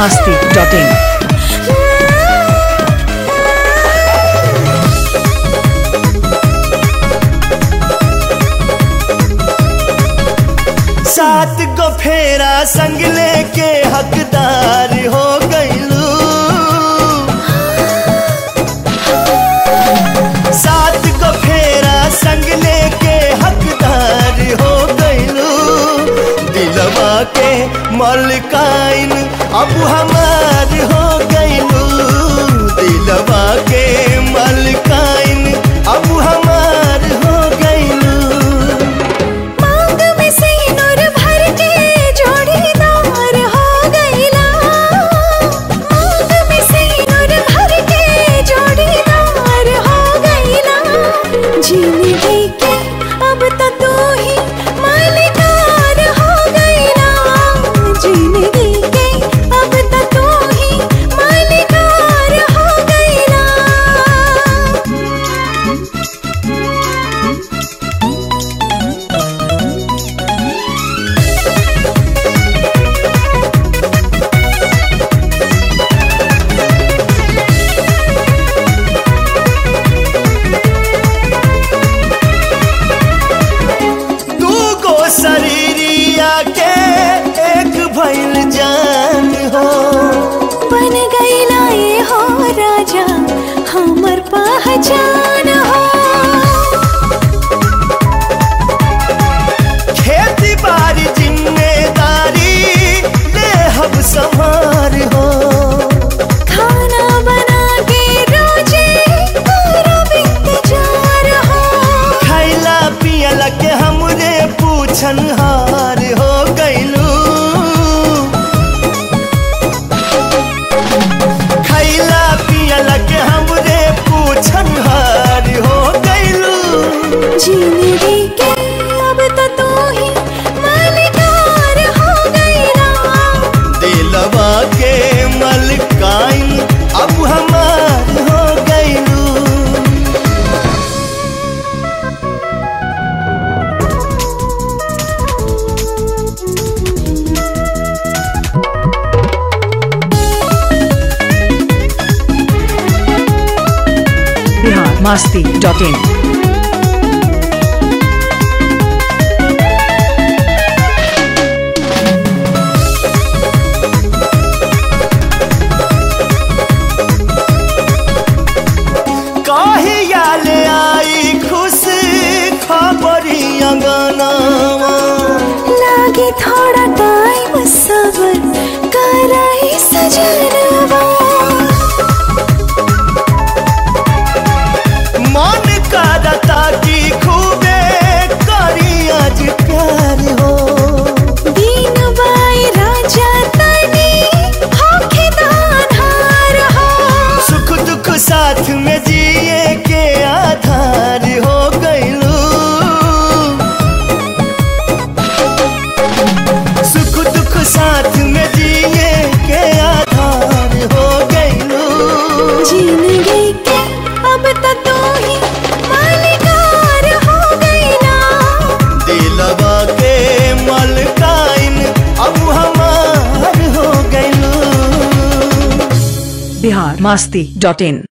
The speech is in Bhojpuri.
masti.in. सात गो फेरा संग लेके हकदार हो गईलू सात गो फेरा संग लेके हकदार हो गईलू दिलवा के मलकाइन अब हमार हो गईलू दिलवा के मलकाइन अब हमार हो गईलू मांग में सिंदूर भर के जोड़ीदार हो गईला मांग में सिंदूर भर के जोड़ीदार हो गईला जिंदगी के अब तो तू ही मालिकार हो गईला जिंदगी के अब तो तू ही मालिकार हो गईला तू को शरीरिया के एक भइल जान हो बन गईला ये हो राजा हमर पहचान हो खेती बाड़ी जिम्मेदारी ले हम संभार हो खाना बना के रोजे पूरा इंतजार हो खैला पियला के हमरे पूछन हार हो गईलू खैला पियला के हमरे पूछन हार हो गईलू जिंदगी के अब तो तू ही मालिकार हो गईला दिलवा के मलकाइन अब हमार हो गईलू Bihar masti.in. काहिया ले आई खुश खबरी अंगनावा लागे थोड़ा टाइम सबर कराई सजनवा मन करता की खूबे करी आज प्यार हो दीन बाई राजा तनी होखे दानहार हो सुख दुख साथ में जिए के आधार हो गईलू सुख दुख साथ में जिए के आधार हो गईलू जिंदगी के अब तो तू ही मालिकार हो गईला दिलवा के मलकाइन अब हमार हो गईलू Bihar masti.in.